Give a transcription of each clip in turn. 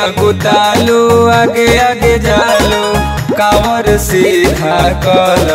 अगुतालू आगे आगे जालू कांवर सीधा कल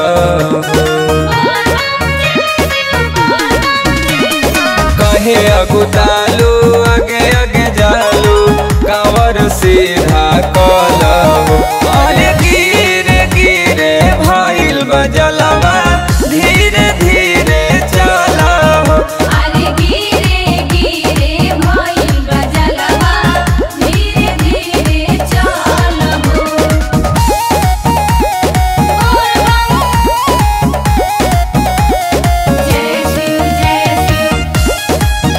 कहे अगुतालू आगे आगे जालू कांवर सीधा कल अरे गिरे गिरे भइल बजलवा धीरे धीरे चला अरे गिरे गिरे भइल बजलवा धीरे धीरे चलबो जय शिव जय शिव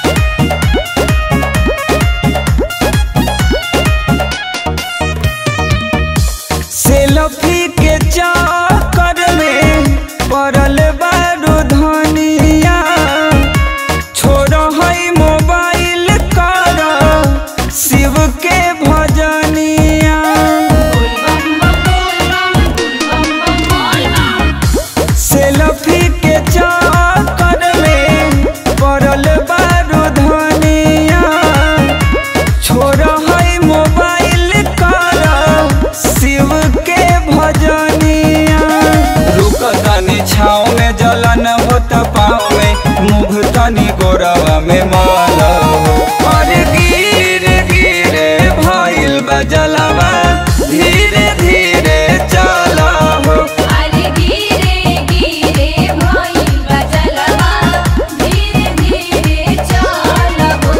सेल्फी के चक्कर में पड़ल बारू धनिया छोड़ है मोबाइल कर शिव के भजनिया बोल बम बम बोल बम बोल बम बोल बम सेल्फी के चक्कर में पड़ल बारू धनिया छोड़ है मोबाइल कर शिव के भजनिया रुक तनी छाँव में जलन होत पाँव में मुँह तनी गोरवा में माला अरे गिरे गिरे भइल बजलवा धीरे धीरे चला हो अरे गिरे गिरे भइल बजलवा धीरे धीरे चलबो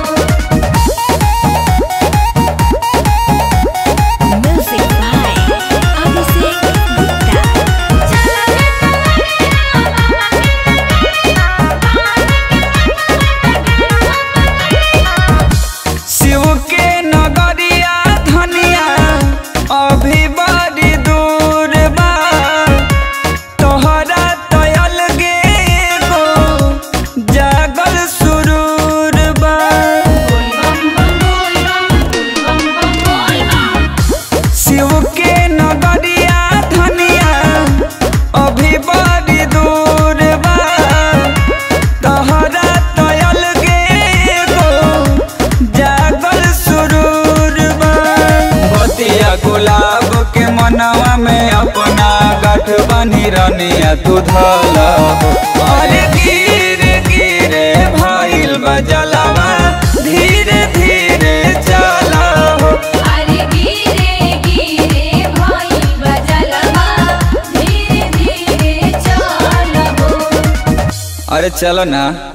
Music by Abhishek शिव के नगरिया धनिया अभी बड़ी दूर बा तोहरा तयल गे गो जागल सुरूर बा शिव के नगरिया धनिया अभी बड़ी दूर बा तोहरा तयल गे गो जागल सुरूर बा बतिया गुलाब के मनवा में अपना गठ बनी रनिया तू धला अरे गिरे गिरे भइल बजलवा धीरे धीरे चला हो अरे गिरे गिरे भइल बजलवा धीरे धीरे चलबो अरे चलो ना